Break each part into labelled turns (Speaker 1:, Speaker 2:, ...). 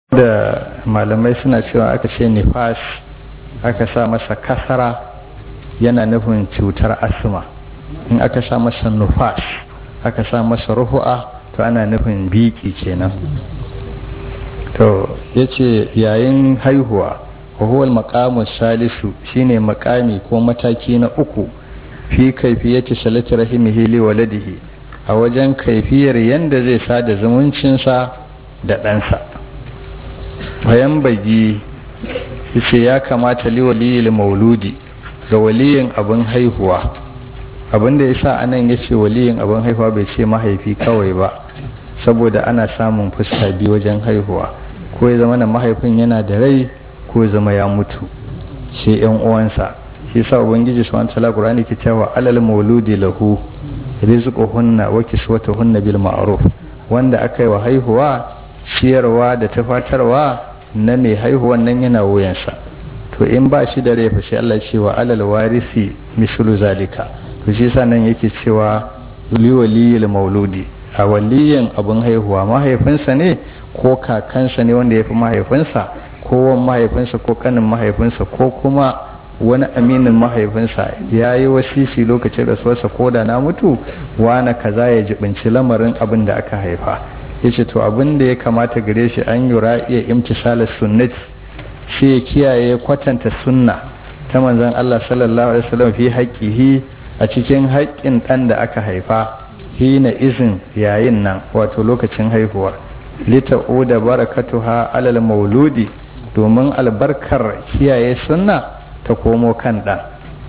Speaker 1: da malamai suna cewa aka ce nifas aka sa masa kasara yana nufin cutar asma in aka sa masa nufas aka sa masa ruhu'a to ana nufin biki kenan to yace yayin haihuwa wahuwal maqamu salisu shine makami ko mataki na uku fi kaifiyati salati rahimihi li waladihi a wajen kaifiyar yanda zai sada zumuncinsa da ɗansa bayan bagi yace ya kamata li waliyil mauludi ga waliyin abin haihuwa abin da yasa anan yace waliyin abin haihuwa bai ce mahaifi kawai ba saboda ana samun fuska biyu wajen haihuwa ko ya zama na mahaifin yana da rai ko ya zama ya mutu sai yan uwansa shi yasa ubangiji subhanahu wataala qur'ani ke cewa alal mauludi lahu rizquhunna wa kiswatuhunna bil ma'ruf wanda aka yi wa haihuwa ciyarwa da tafatarwa na mai haihuwan nan yana wuyansa to in ba shi da rai fa sai Allah ce wa alal warisi mislu zalika to shi yasa nan yake cewa li waliyil mauludi a waliyin abin haihuwa mahaifinsa ne ko kakansa ne wanda ya fi mahaifinsa ko wan mahaifinsa ko kanin mahaifinsa ko kuma wani aminin mahaifinsa ya yi wasisi lokacin rasuwarsa ko da na mutu wane kaza ya jibinci lamarin abin da aka haifa ya ce to abin da ya kamata gare shi an yura iya imtisalar sunnati shi ya kiyaye kwatanta sunna ta manzon Allah sallallahu alaihi wasallam fi haqqihi a cikin haƙƙin ɗan da aka haifa hina izin yayin nan wato lokacin haihuwa lita'uda barakatuha alal mauludi domin albarkar kiyaye sunna ta komo kan ɗan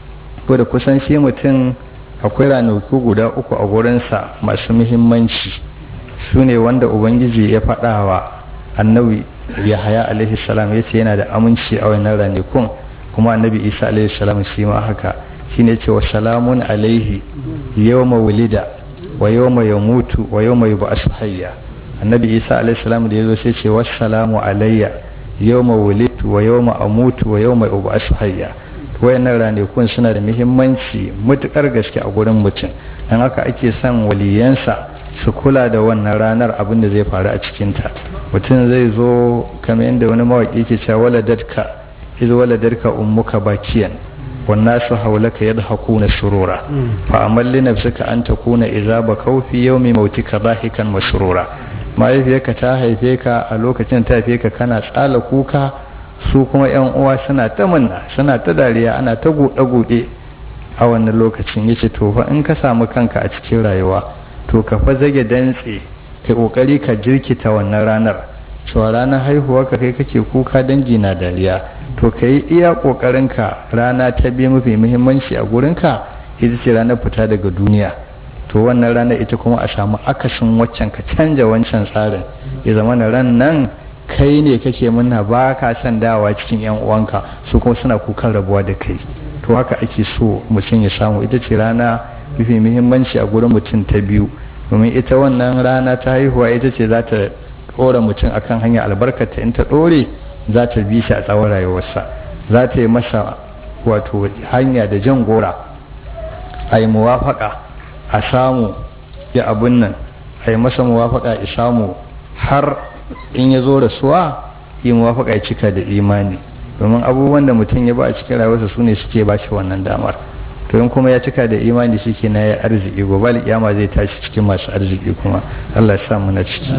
Speaker 1: ko da kusan shi mutum akwai ranaku guda uku a gurinsa masu muhimmanci su ne wanda ubangiji ya faɗa wa annabi yahaya alaihi salam ya ce yana da aminci a wannan ranakun kuma annabi isa alaihi salam shi ma haka shine ce wa salamun alaihi yawma wulida wa yawma yamutu wa yawma yub'asu hayya annabi isa alaihi salam da yazo sai ce wassalamu alayya yawma wulidtu wa yawma amutu wa yawma ub'asu hayya wayannan ranakun suna da muhimmanci mutukar gaske a gurin mutum dan haka ake son waliyansa su kula da wannan ranar abin da zai faru a cikin ta mutum zai zo kamar yadda wani mawaki ke cewa waladatka iz waladatka ummuka bakiyan والناس حولك يضحكون سرورا فأمل لنفسك أن تكون إذا بكوا في يوم موتك ضاحكا مسرورا mahaifiyarka ta haife ka a lokacin ta haife ka kana tsala kuka su kuma yan uwa suna ta munna suna ta dariya ana ta gude-gude a wannan lokacin yace to fa in ka samu kanka a cikin rayuwa to ka fa zage dantse kai kokari ka jirkita wannan ranar cewa ranar haihuwa ka kai kake kuka dangi na dariya to ka yi iya ka rana ta biyu mafi muhimmanci a gurinka ita ce ranar fita daga duniya to wannan rana ita kuma a samu akasin waccan ka canja wancan tsarin ya zama na ran nan kai ne kake muna ba ka son dawa cikin yan uwanka su kuma suna kukan rabuwa da kai to haka ake so mutum ya samu ita ce rana mafi muhimmanci a gurin mutum ta biyu domin ita wannan rana ta haihuwa ita ce za ta ɗora mutum akan hanya albarkata in ta ɗore za ta bi shi a tsawon rayuwarsa za ta yi masa wato hanya da jan gora a yi muwafaka a samu ya abin nan a yi masa muwafaka ya samu har in ya zo rasuwa yi muwafaka ya cika da imani domin abubuwan da mutum ya ba a cikin rayuwarsa su ne suke ba shi wannan damar to in kuma ya cika da imani shi ke na ya arziki gobe alƙiyama zai tashi cikin masu arziki kuma Allah ya sa mu na ciki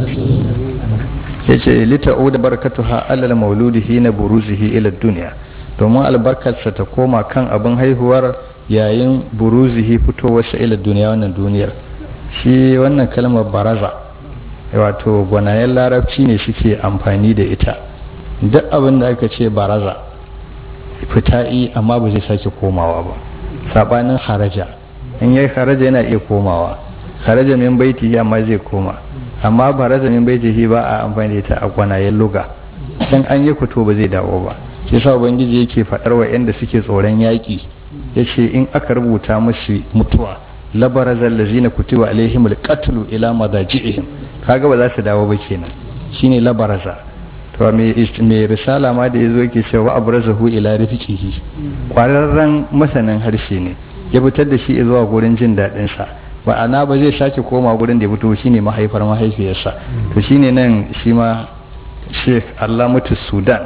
Speaker 1: yace lita'u da barakatuha alal mauludi hina buruzihi ila dunya domin albarkarsa ta koma kan abin haihuwar yayin buruzihi fitowarsa ila duniya wannan duniyar shi wannan kalmar baraza wato gwanayen larabci ne suke amfani da ita duk abin da aka ce baraza fita'i amma ba zai sake komawa ba sabanin haraja in yayi haraja yana iya komawa haraja min baiti amma zai koma amma baraza min baitihi ba a amfani da ita a gwanayen luga dan an yi fito ba zai dawo ba shi yasa ubangiji yake faɗar wa yanda suke tsoron yaƙi yace in aka rubuta musu mutuwa labarazal lazina kutiba alaihim alqatlu ila madaji'ihim kaga ba za su dawo ba kenan shine labaraza to mai risala ma da yazo yake cewa abrazahu ila rifiqihi kwararren masanin harshe ne ya fitar da shi zuwa gurin jin daɗin sa ma'ana ba zai sake koma gurin da ya fito shine mahaifar mahaifiyarsa to shine nan shi ma sheikh alamatu sudan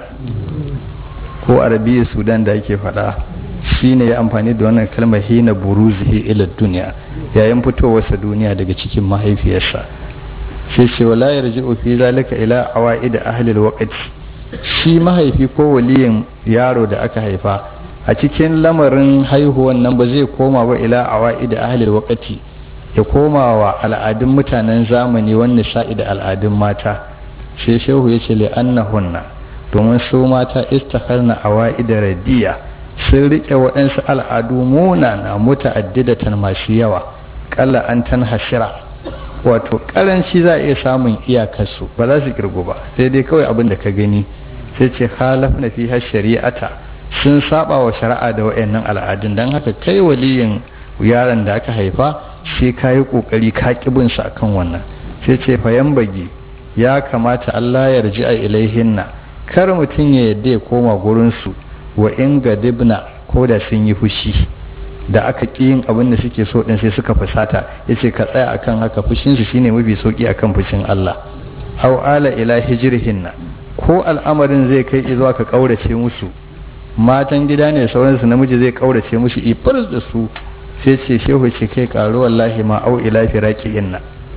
Speaker 1: ko arabiya sudan da ake faɗa shi ne ya amfani da wannan kalmar hina buruzihi ila duniya yayin fitowarsa duniya daga cikin mahaifiyarsa sai ce wala yarji'u fi zalika ila awaid ahli alwaqti shi mahaifi ko waliyin yaro da aka haifa a cikin lamarin haihuwan nan ba zai koma ba ila awaid ahli alwaqti ya koma wa al'adun mutanen zamani wanda sa'i da al'adun mata sai shehu ya ce li'annahunna domin su mata istakharna awaid radiya sun rike waɗansu al'adu munana muta'addidatan masu yawa kalla an tan hashira wato karanci za a iya samun iyakarsu ba za su kirgo ba sai dai kawai abin da ka gani sai ce halaf na fi shari'ata sun saba wa shari'a da wayannan al'adun don haka kai waliyin yaron da aka haifa sai ka yi kokari ka kibin sa akan wannan sai ce fayan bagi ya kamata Allah ya rji a ilaihinna kar mutum ya yadda ya koma gurin su wa in gadibna ko da sun yi fushi da aka ƙi yin abin da suke so ɗin sai suka fusata ya ce ka tsaya akan haka fushinsu shine mafi sauƙi akan fushin Allah au ala ila hijrihinna ko al'amarin zai kai zuwa ka ƙaurace musu matan gida ne sauransu namiji zai ƙaurace musu ifar da su sai ce shehu ce kai ƙaro wallahi ma au ila firaqihinna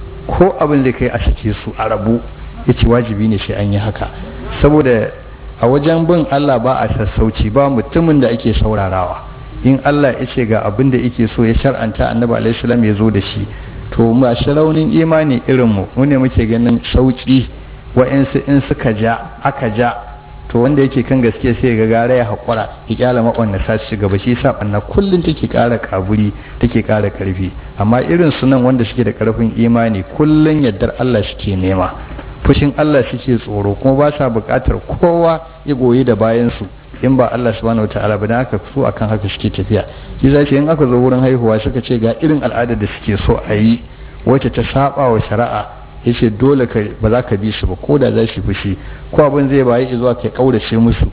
Speaker 1: ko abin zai kai a sake su a rabu yace wajibi ne sai an yi haka saboda a wajen bin Allah ba a sassauci ba mutumin da ake saurarawa in Allah ya ce ga abin da yake so ya shar'anta annabi alaihi salam ya zo da shi to masu raunin imani irin mu mu ne muke ganin sauki wa'ansu in suka ja aka ja to wanda yake kan gaske sai ga gara ya haƙura ya kyala maƙwanda sa ci gaba shi sa ɓanna kullum take ƙara kaburi take ƙara ƙarfi amma irin sunan wanda suke da ƙarfin imani kullum yardar Allah suke nema fushin Allah suke tsoro kuma ba sa buƙatar kowa ya goyi da bayansu in ba Allah subhanahu wataala ba dan haka su akan haka suke tafiya shi zai in aka zo wurin haihuwa suka ce ga irin al'adar da suke so a yi wacce ta saba wa shari'a yace dole ka ba za ka bi su ba ko da za su fushi ko abin zai bayi zuwa kai kaurace musu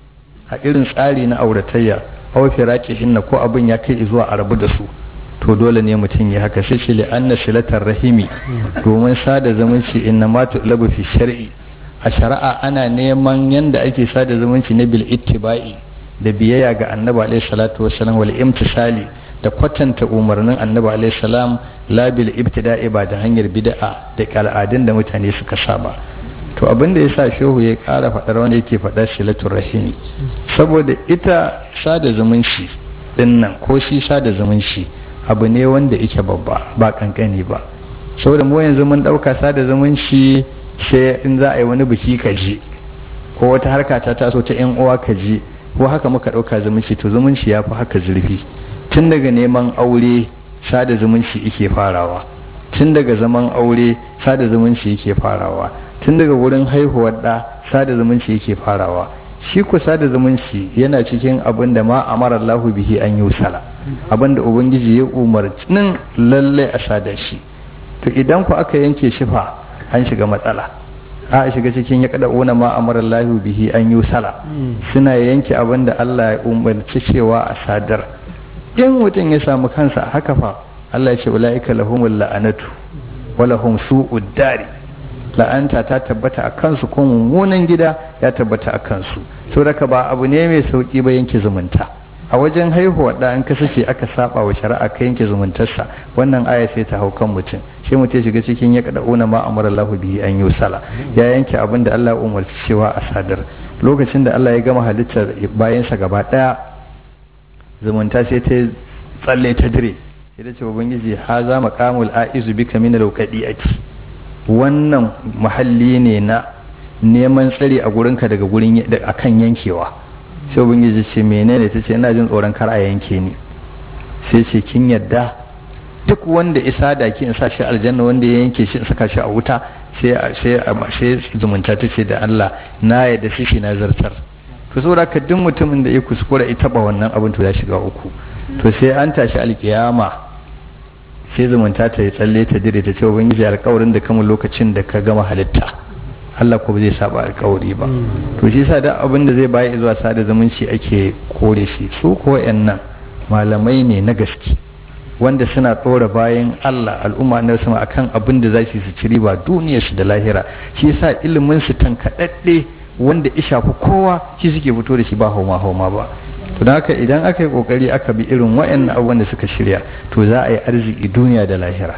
Speaker 1: a irin tsari na auratayya aw hinna ko abin ya kai zuwa a rabu da su to dole ne mutum ya haka sai ce li anna silatar rahimi domin sada zumunci inna ma tutlabu fi shar'i a shari'a ana neman yanda ake sada zumunci na bil ittiba'i da biyayya ga annabi alaihi salatu wassalam wal imtisali da kwatanta umarnin annabi alaihi salam la bil ibtida'i ba da hanyar bid'a da al'adun da mutane suka saba to abin da yasa shehu ya kara faɗar wanda yake faɗa silatul rahimi saboda ita sada zumunci dinnan ko shi sada zumunci abu ne wanda yake babba ba kankani ba saboda mu yanzu mun ɗauka sada zumunci sai in za a yi wani biki ka je ko wata harka ta taso ta yan uwa ka je ko haka muka ɗauka zumunci to zumunci ya fi haka zurfi tun daga neman aure sada zumunci yake farawa tun daga zaman aure sada zumunci yake farawa tun daga wurin haihuwar ɗa sada zumunci yake farawa shi ku sada zumunci yana cikin abin da ma amara Allahu bihi an yi sala abin da ubangiji ya umarnin lalle a sada shi to idan ku aka yanke shi fa an shiga matsala a shiga cikin ya kada una ma amara Allahu bihi an yi sala suna yanke abin da Allah ya umarci cewa a sadar in mutum ya samu kansa a haka fa Allah ya ce ulaika lahumul la'anatu wa lahum su'ud dari la'anta ta tabbata a kansu ko mummunan gida ya tabbata a kansu to daga ba abu ne mai sauki ba yanke zumunta a wajen haihuwa da an kasance aka saba wa shari'a ka yanke zumuntarsa wannan aya sai ta hau kan mutum sai mutum shiga cikin ya kada una ma amara Allahu bihi an yusala ya yanke abin da Allah ya umarci cewa a sadar lokacin da Allah ya gama halittar bayansa gaba daya zumunta sai ta tsalle ta dire sai ta ce ubangiji ha za maqamul aizu bika min al-qadi'ati wannan mahalli ne na neman tsari a gurinka daga gurin akan yankewa sai ubangiji ce menene ta ce ina jin tsoron kar a yanke ni sai ce kin yadda duk wanda isa da ki in sa shi aljanna wanda ya yanke shi in saka shi a wuta sai sai sai zumunta ta ce da Allah na yadda shi na zartar to saboda ka duk mutumin da ya kuskura ya taba wannan abin to ya shiga uku to sai an tashi alkiyama sai zumunta ta yi tsalle ta dire ta ce ubangiji alkawarin da kama lokacin da ka gama halitta Allah ko ba zai saba alkawari ba to shi yasa da abin da zai bayi zuwa sada zumunci ake kore shi su ko nan malamai ne na gaske wanda suna ɗora bayan Allah al'umma na sama akan abin da za su ci riba duniyar su da lahira shi yasa ilimin su tankaɗaɗɗe wanda ya shafi kowa shi suke fito da shi ba hauma hauma ba to don haka idan aka yi kokari aka bi irin waɗannan abubuwan da suka shirya to za a yi arziki duniya da lahira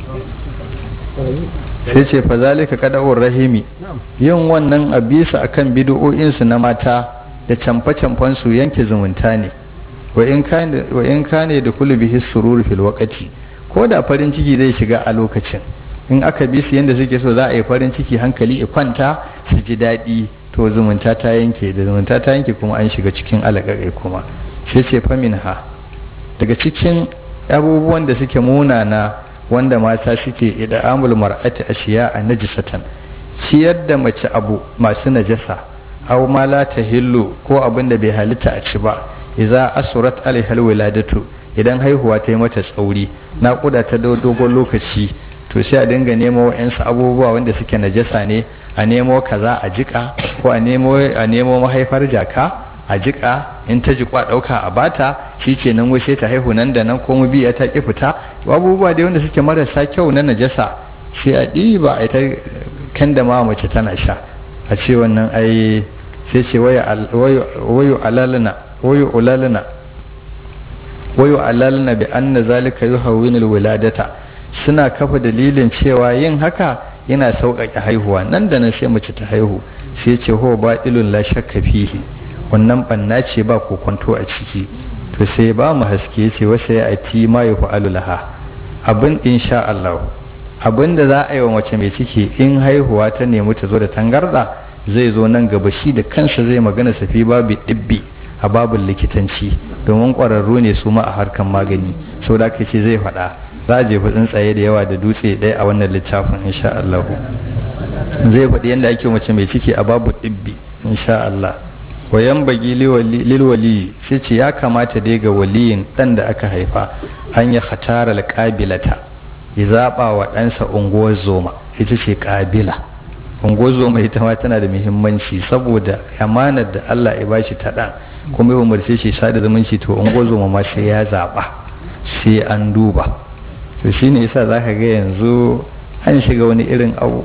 Speaker 1: sai ce fa zalika kada'ur rahimi yin wannan a bisa akan bid'o'in su na mata da camfe-camfen su yanke zumunta ne wa in kane da kullu bihi surur fil waqti ko da farin ciki zai shiga a lokacin in aka bi su yanda suke so za a yi farin ciki hankali ya kwanta su ji daɗi to zumunta ta yanke da zumunta ta yanke kuma an shiga cikin alaƙaƙai kuma sai ce famin ha daga cikin abubuwan da suke munana wanda mata suke ida'amul mar'ati ashiya a najisatan ciyar da mace abu masu najasa aw ma la tahillu ko abin da bai halitta a ci ba idza asurat alaihal wiladatu idan haihuwa ta yi mata tsauri naƙuda ta dogon lokaci to sai a dinga nemo wa'yansu abubuwa wanda suke najasa ne a nemo kaza a jika ko a nemo a nemo mahaifar jaka a jika in ta jikwa ɗauka a bata shi ke nan sai ta haihu nan da nan ko mu biya ta ki fita abubuwa dai wanda suke marasa kyau na najasa sai a ɗiba a ta kan da ma mace tana sha a ce wannan ai sai ce wayo alalina wayo ulalina wayo alalina bi anna zalika yuhawwinul wiladata suna kafa dalilin cewa yin haka yana sauƙaƙe haihuwa nan da nan sai mace ta haihu sai ce ho ba ilun la shakka fihi wannan banna ce ba kokonto a ciki to sai ba mu haske ce wasa ya ati ma yafa'alu laha abin insha Allah abin da za a yi wa mace mai ciki in haihuwa ta nemi ta zo da tangarda zai zo nan gaba shi da kansa zai magana safi babu dibbi a babin likitanci domin ƙwararru ne su ma a harkan magani sau da ce zai faɗa za a jefa tsuntsaye da yawa da dutse ɗaya a wannan littafin insha Allah zai faɗi yadda ake mace mai ciki a babu ɗibbi insha Allah wayan bagi lilwali sai ce ya kamata dai ga waliyin ɗan da aka haifa an ya hatara alƙabilata ya zaɓa wa ɗansa unguwar zoma ita ce ƙabila unguwar zoma ita ma tana da muhimmanci saboda amanar da Allah ya bashi ta ɗan kuma ya umarce shi sada zumunci to unguwar zoma ma sai ya zaɓa sai an duba to shi ne yasa za ka ga yanzu an shiga wani irin abu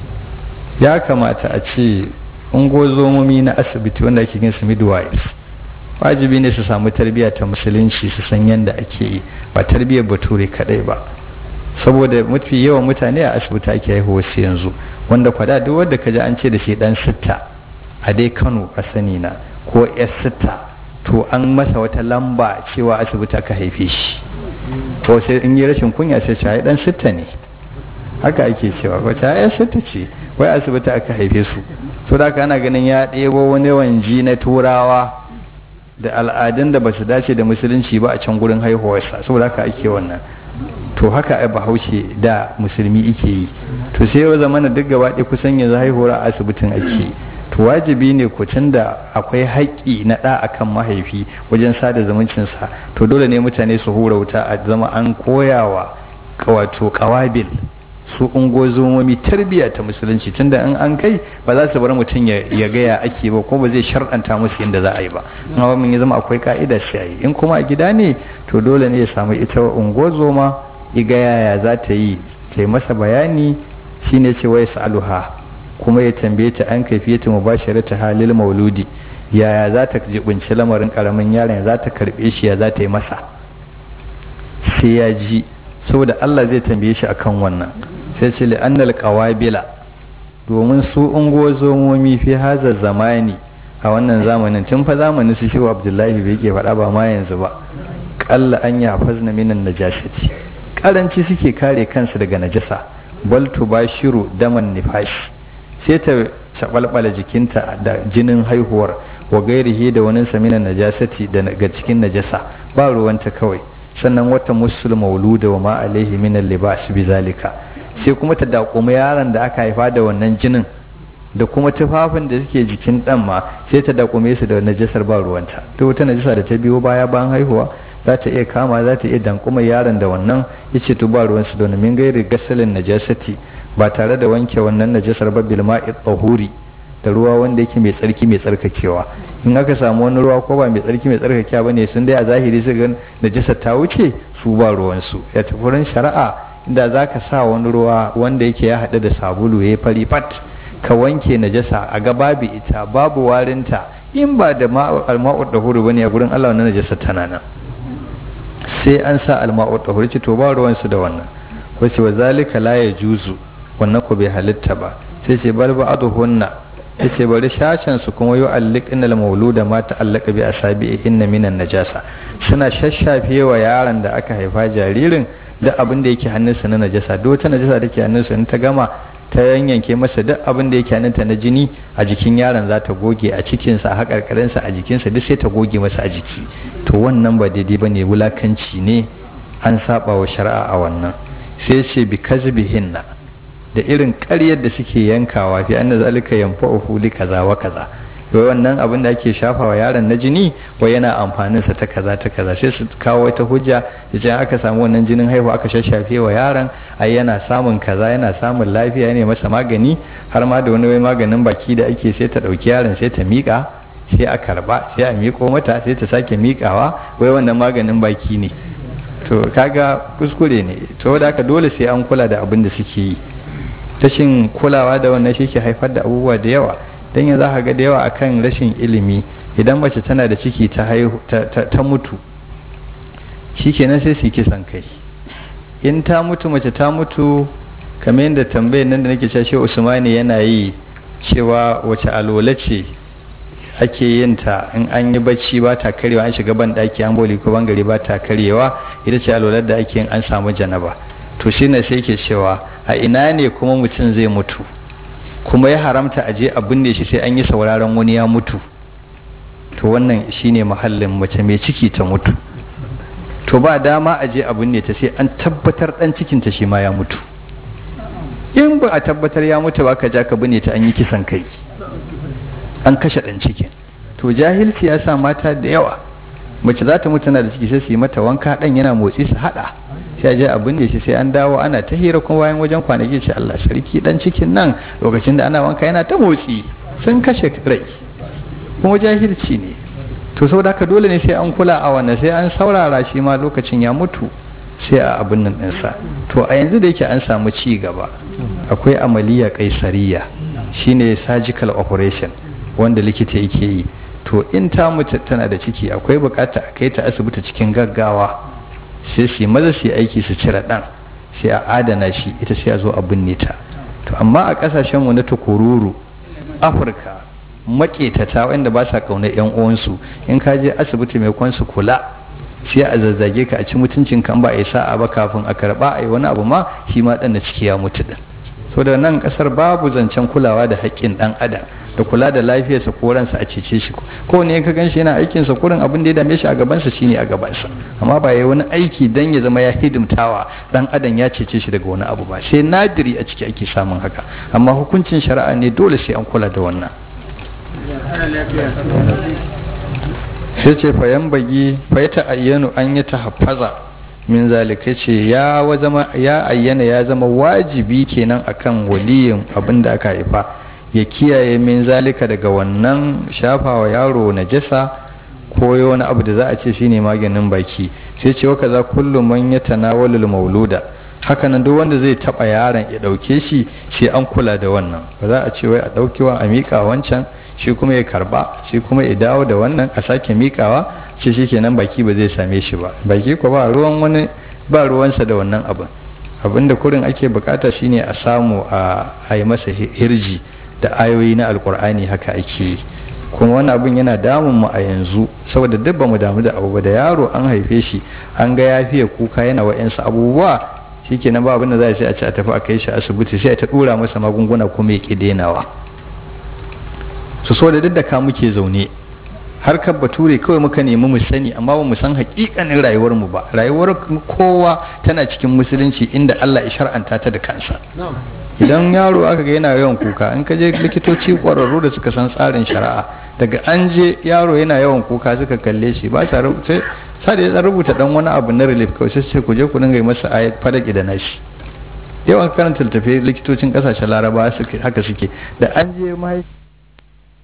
Speaker 1: ya kamata a ce ungozomomi na asibiti wanda ake yin su midwives wajibi ne su samu tarbiyya ta musulunci su san yadda ake yi ba tarbiyyar bature kadai ba saboda mafi yawan mutane a asibiti ake haihuwa su yanzu wanda kwada duk wanda ka ji an ce da shi dan sitta a dai kano a sani na ko yar sitta to an masa wata lamba cewa asibiti aka haife shi ko sai in yi rashin kunya sai ce dan sitta ne haka ake cewa ko ta yan sitta ce wai asibiti aka haife su to da ana ganin ya ɗebo wani wanji na turawa da al'adun da ba su dace da musulunci ba a can gurin haihuwarsa saboda haka ake wannan to haka ai bahaushe da musulmi ike yi to sai ya zama na duk gaba ɗaya kusan yanzu haihuwar a asibitin ake to wajibi ne ku da akwai haƙƙi na ɗa akan mahaifi wajen sada zumuncinsa to dole ne mutane su hura wuta a zama an koyawa wato ƙawabil su ungozomomi tarbiyya ta musulunci tunda in an kai ba za su bar mutum ya gaya ake ba ko ba zai sharɗanta musu yadda za a yi ba amma mun ya zama akwai ka'ida sai a yi in kuma a gida ne to dole ne ya samu ita ungozoma iga yaya za ta yi ta yi masa bayani shine ce wai sa'aluha kuma ya tambaye ta an kaifiyatu mubasharata halil mauludi yaya za ta jibinci lamarin karamin yaron za ta karbe shi ya za ta yi masa sai ya ji saboda Allah zai tambaye shi akan wannan sai ce li'annal qawabila domin su ungo zomomi fi haza zamani a wannan zamanin tun fa zamanin su shi Abdullahi bai ke faɗa ba ma yanzu ba qalla an yafazna minan najasati karanci suke kare kansu daga najasa bal tubashiru daman nifashi sai ta shabalbala jikinta da jinin haihuwar wa gairihi da wani saminan najasati daga cikin najasa ba ruwanta kawai sannan wata musul mauluda wa ma alaihi min libas bi zalika sai kuma ta dakumi yaron da aka haifa da wannan jinin da kuma tufafin da suke jikin dan ma sai ta dakume su da najasar ba ruwanta to wata najasa da ta biyo baya bayan haihuwa za ta iya kama za ta iya dankuma yaron da wannan yace to ba ruwansu da min gairi gasalin najasati ba tare da wanke wannan najasar ba bil ma'i tahuri da ruwa wanda yake mai tsarki mai tsarkakewa in aka samu wani ruwa ko ba mai tsarki mai tsarkakewa bane sun dai a zahiri su ga najasa ta wuce su ba ruwansu ya tafi wurin shari'a inda za ka sa wani ruwa wanda yake ya haɗu da sabulu ya fari fat ka wanke najasa a ga babu ita babu warinta in ba da alma'ud da huru bane a gurin Allah wannan najasa tana nan sai an sa alma'ud da huru ce to ba ruwansu da wannan wace wa zalika la ya juzu wannan ko bai halitta ba sai ce bal ba'dhunna yace bari shashan su kuma yu'alliqna al-mauluda ma ta'allaqa bi asabi'ihinna minan najasa suna shashafe wa yaron da aka haifa jaririn da abin da yake hannunsa na najasa duk wata najasa da ke hannunsa in ta gama ta yanyanke masa duk abin da yake hannunta na jini a jikin yaron za ta goge a cikinsa a haƙarƙarinsa a jikinsa duk sai ta goge masa a jiki to wannan ba daidai ba ne wulakanci ne an saba wa shari'a a wannan sai ce bi kazbihinna da irin ƙaryar da suke yankawa fi anna zalika yanfa'uhu li kaza wa kaza to wannan abin da ake shafawa yaron na jini wai yana amfanin sa ta kaza ta kaza sai su kawo wata hujja yace aka samu wannan jinin haihuwa aka shashafe wa yaron ai yana samun kaza yana samun lafiya ne masa magani har ma da wani wai maganin baki da ake sai ta dauki yaron sai ta mika sai a karba sai a miko mata sai ta sake mikawa wai wannan maganin baki ne to kaga kuskure ne to da haka dole sai an kula da abin da suke yi rashin kulawa da wannan shi ke haifar da abubuwa da yawa don yanzu za ga da yawa akan rashin ilimi idan mace tana da ciki ta haihu ta mutu shikenan sai su kisan kai in ta mutu mace ta mutu kamar yadda tambayar nan da nake cewa usmani yana yi cewa wace alola ce ake yin ta in an yi bacci ba ta karyewa an shiga ban daki an boli ko bangare ba ta karyewa ita ce alolar da ake yin an samu janaba to shine sai ke cewa a ina ne kuma mutum zai mutu kuma ya haramta a je a binne shi sai an yi sauraron wani ya mutu to wannan shine mahallin mace mai ciki ta mutu to ba dama a je a binne ta sai an tabbatar dan cikin ta shi ma ya mutu in ba a tabbatar ya mutu ba ka ja ka binne ta an yi kisan kai an kashe dan cikin to jahilci ya sa mata da yawa mace za ta mutu na da ciki sai su yi mata wanka dan yana motsi su hada sai je a binne shi sai an dawo ana ta hira kuma bayan wajen kwanaki ce Allah sarki dan cikin nan lokacin da ana wanka yana ta motsi sun kashe rai kuma jahilci ne to saboda haka dole ne sai an kula a wannan sai an saurara shi ma lokacin ya mutu sai a abin nan ɗinsa to a yanzu da yake an samu ci gaba akwai amaliya kaisariya shine surgical operation wanda likita yake yi to in ta mutu tana da ciki akwai bukata a kai ta asibiti cikin gaggawa sai su maza su aiki su cire ɗan sai a adana shi ita sai a zo a binne ta to amma a ƙasashenmu na tukururu afirka maƙetata wanda ba sa ƙaunar yan uwansu in ka je asibiti mai kwansu kula sai a zazzage ka a ci mutuncin kan ba a yi sa'a ba kafin a karɓa a yi wani abu ma shi ma ɗan na ciki ya mutu ɗin so da nan ƙasar babu zancen kulawa da haƙƙin ɗan adam da kula da lafiyarsa ko ransa a cece shi ko ne ka gan shi yana aikin sa kurin abin da ya dame shi a gabansa shine a gabansa amma ba yayi wani aiki dan ya zama ya hidimtawa dan adam ya cece shi daga wani abu ba sai nadiri a ciki ake samun haka amma hukuncin shari'a ne dole sai an kula da wannan sai ce fayan bagi faita ayyanu an yi tahaffaza min zalika ce ya zama ya ayyana ya zama wajibi kenan akan waliyin abin da aka haifa ya kiyaye min zalika daga wannan shafawa yaro najasa ko wani abu da za a ce shine maganin baki sai ce waka za kullum man ya tanawalul mauluda hakanan duk wanda zai taba yaron ya dauke shi sai an kula da wannan ba za a ce wai a daukewa a mika wancan shi kuma ya karba shi kuma ya dawo da wannan a sake mikawa shi shikenan baki ba zai same shi ba baki ko ba ruwan wani ba ruwansa da wannan abin abinda kurin ake bukata shine a samu a yi masa hirji da ayoyi na alkur'ani haka ake yi kuma wani abin yana damun mu a yanzu saboda duk bamu damu da abu ba da yaro an haife shi an ga ya fiye kuka yana wa'yansu abubuwa shikenan ba abin da za a ce a ci a tafi a kai shi asibiti sai ta dura masa magunguna kuma ya ki denawa su so da duk da ka muke zaune harkar bature kawai muka nemi mu sani amma ba mu san hakikanin rayuwar mu ba rayuwar kowa tana cikin musulunci inda Allah ya shar'anta ta da kansa idan yaro aka ga yana yawan kuka in ka je likitoci kwararru da suka san tsarin shari'a daga an je yaro yana yawan kuka suka kalle shi ba sa rubuta sai da ya rubuta dan wani abu na relief kawai sai sai ku je ku dinga yi masa ayat fadaki da nashi yawan karanta littafi likitocin kasashen laraba haka suke da an je mahaifi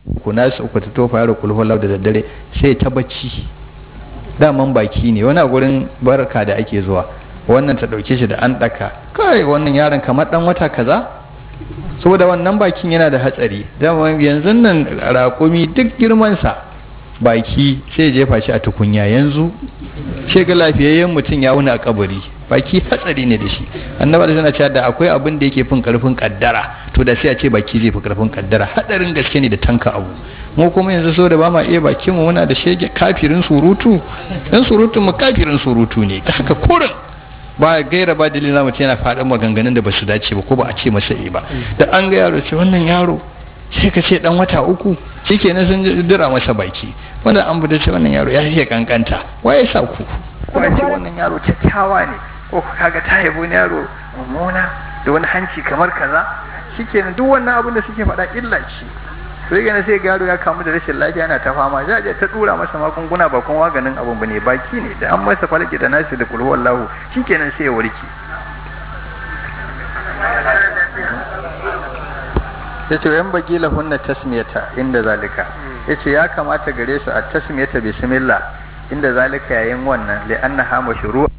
Speaker 1: ku nasu uku ta tofa yaro kulhulau da daddare sai ta bacci daman baki ne wani a gurin barka da ake zuwa wannan ta ɗauke shi da an ɗaka kai wannan yaron kamar ɗan wata kaza saboda wannan bakin yana da hatsari dama yanzu nan raƙumi duk girmansa baki sai jefa shi a tukunya yanzu sai ga lafiyayyen mutum ya wuni a kabari baki hatsari ne da shi annaba da suna cewa da akwai abin da yake fin karfin kaddara to da sai a ce baki zai fi karfin kaddara hadarin gaske ne da tanka abu mu kuma yanzu so da ba ma iya bakin mu muna da shege kafirin surutu dan surutun mu kafirin surutu ne ta haka kurin ba gaira ba dalilin mutum yana faɗin maganganun da ba su dace ba ko ba a ce masa ba da an ga yaro ce wannan yaro sai ka ce dan wata uku shikenan sun dira masa baki wanda an bude ce wannan yaro ya iya kankanta waye sa ku ko a ce wannan yaro kyakkyawa ne ko kaga ta yabo ne yaro mummuna da wani hanci kamar kaza shikenan duk wannan abin da suke faɗa illa ce sai gane sai garo ya kamu da rashin lafiya yana ta fama za a ta dura masa magunguna ba kuma maganin abun bane baki ne da an masa falaki da nasi da kulhu wallahu shikenan sai ya warke yace yan bagi lahunna tasmiyata inda zalika yace ya kamata gare su a tasmiyata bismillah inda zalika yayin wannan li annaha mashru'